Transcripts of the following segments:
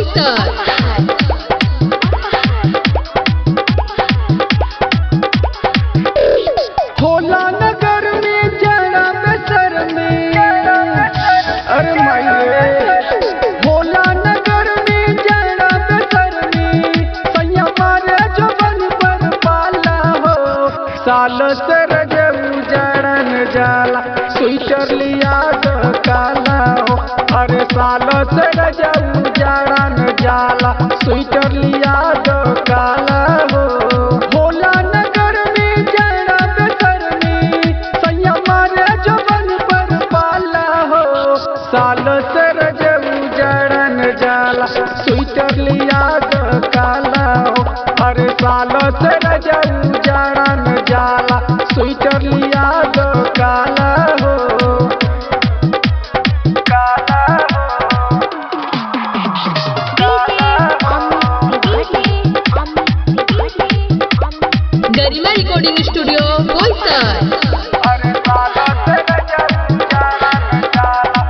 बोईसर होला नगर में जरा बेसर में अरे माये होला नगर में जरा बेसर में सैया मारे जबन पर पाला हो साल से रजऊ जड़न जाला स्वेटर लिया तो काला हो अरे साल से रजऊ जड़न जाला स्वेटर लिया तो काला हो होला नगर में जरा बेसर में सैया मारे जबन पर पाला हो साल से रजऊ जड़न जाला स्वेटर लिया तो काला हो अरे साल से रजऊ जड़न जाला स्वेटर लिया तो काला हो काला हो गरिमा रिकॉर्डिंग स्टूडियो बोईसर अरे साल से रजऊ जड़न जाला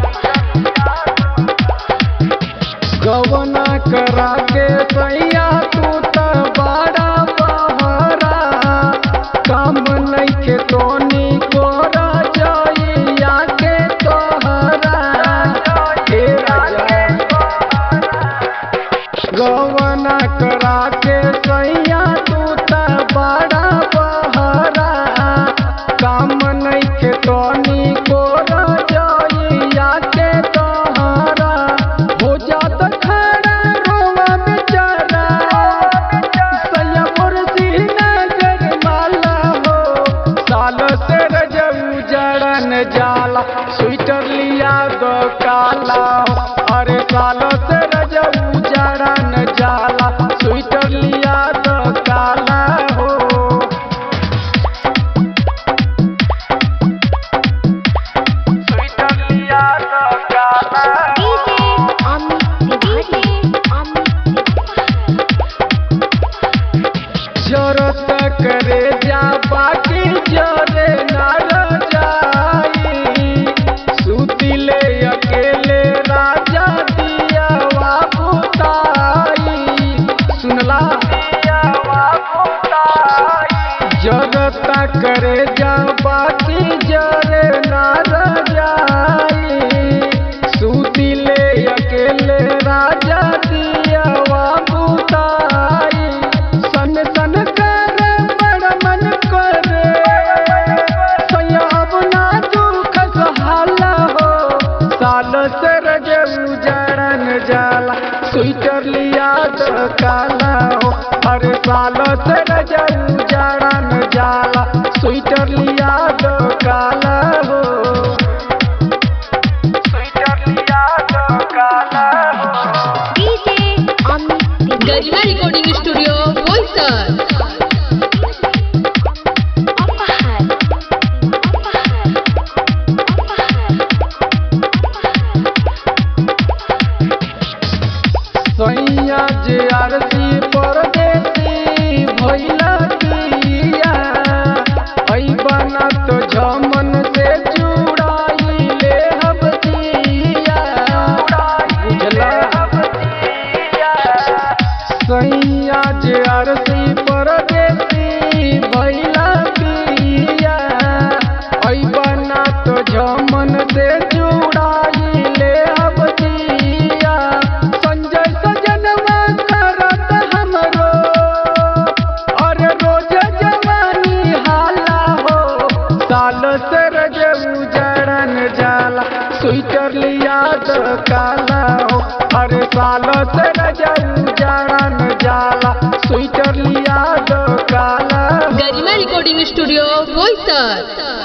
गवना करा के सैया तू त बड़ा बहरा काम नइखे तोनी कोरा जइया के तोहरा हे राजा गवना करा के सैया तू त बड़ा बहरा काम नइखे तोनी कोरा जइया के तोहरा हो जात खड़ा रोवा बेचारा सैया मोर श्रीनगर माला हो साल से रजऊ जड़न जाला स्वेटर लिया दो काला हो अरे साल से रजऊ जड़न जाला स्वेटर लिया दो काला हो स्वेटर लिया दो काला हो जरत करे जा बाकी जरे न जाई सुतिले अकेले राजा दिया बाबूताई सुनला दिया बाबूताई जरत करे जा बाकी जरे न जाई सुतिले अकेले राजा दिया बाबूताई सन सन कर बड़ मन करे सैया अब ना दुख सहाला हो साल से रजऊ जड़न जाला स्वेटर लिया तो काला हो अरे साल से रजऊ जड़न जाला स्वेटर लिया तो काला हो स्वेटर लिया तो काला हो गरिमा रिकॉर्डिंग स्टूडियो बोईसर सैया जे आरती परदेसी भइला दिया ऐ बना तो झमन से जुड़ाई ले हब दिया बुझला सैया जे आरती परदेसी भइला दिया ऐ बना तो झमन से जुड़ाई ले हब दिया संजय सजनवा करत हमरो अरे रोज जवानी हाला हो साल से रजऊ जड़न जाला स्वेटर लिया तो काला हो अरे साल से रजऊ जड़न जाला स्वेटर लिया तो काला हो गरिमा रिकॉर्डिंग स्टूडियो बोईसर